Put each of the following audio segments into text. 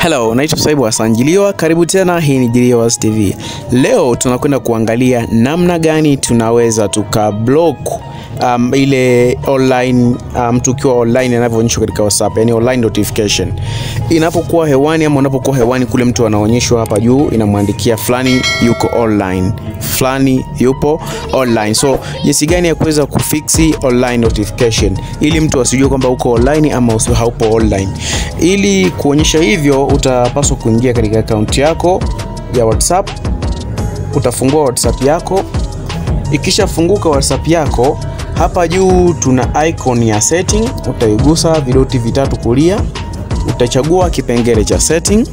Hello, naitwa Saibu Hassan Jiliwa. Karibu tena, hii ni Jiliwa's TV. Leo tunakwenda kuangalia namna gani tunaweza tukablock um, ile online mtu um, ukiwa online anavyoonyeshwa katika WhatsApp, yani online notification inapokuwa hewani ama unapokuwa hewani kule, mtu anaonyeshwa hapa juu inamwandikia fulani yuko online, fulani yupo online. So jinsi gani ya kuweza kufiksi online notification ili mtu asijue kwamba uko online ama usio haupo online. Ili kuonyesha hivyo, utapaswa kuingia katika akaunti yako ya WhatsApp, utafungua WhatsApp yako. Ikishafunguka WhatsApp yako hapa juu tuna icon ya setting, utaigusa vidoti vitatu kulia, utachagua kipengele cha setting.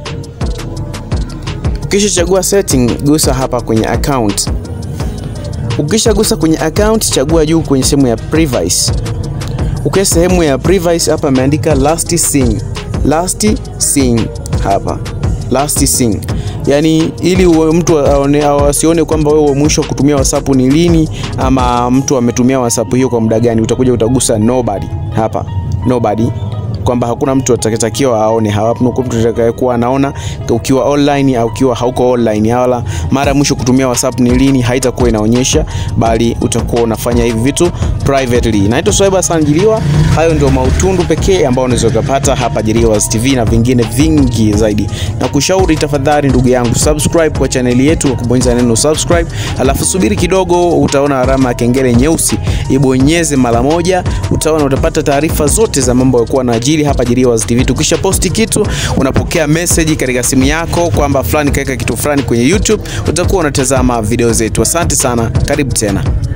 Ukishachagua setting, gusa hapa kwenye account. Ukishagusa kwenye account, chagua juu kwenye sehemu ya privacy. Ukiwa sehemu ya privacy hapa imeandika last seen. Last seen hapa. Last seen. Yaani ili uwe mtu aone au asione kwamba wewe mwisho kutumia WhatsApp ni lini ama mtu ametumia WhatsApp hiyo kwa muda gani, utakuja utagusa nobody hapa. Nobody kwamba hakuna mtu atakayetakiwa aone, hawapo mtu atakayekuwa anaona ukiwa online au ukiwa hauko online, wala mara mwisho kutumia WhatsApp ni lini, haitakuwa inaonyesha, bali utakuwa unafanya hivi vitu privately. Naitwa Swaiba Hassan Jiliwa. Hayo ndio mautundu pekee ambao unaweza kupata hapa Jiliwa's TV na vingine vingi zaidi. Na kushauri tafadhali, ndugu yangu, subscribe kwa chaneli yetu kwa kubonyeza neno subscribe, alafu subiri kidogo, utaona alama ya kengele nyeusi, ibonyeze mara moja, utaona utapata taarifa zote za mambo yakuwa na hapa Jiliwa's TV. Tukisha posti kitu unapokea message katika simu yako kwamba fulani kaweka kitu fulani kwenye YouTube, utakuwa unatazama video zetu. Asante sana, karibu tena.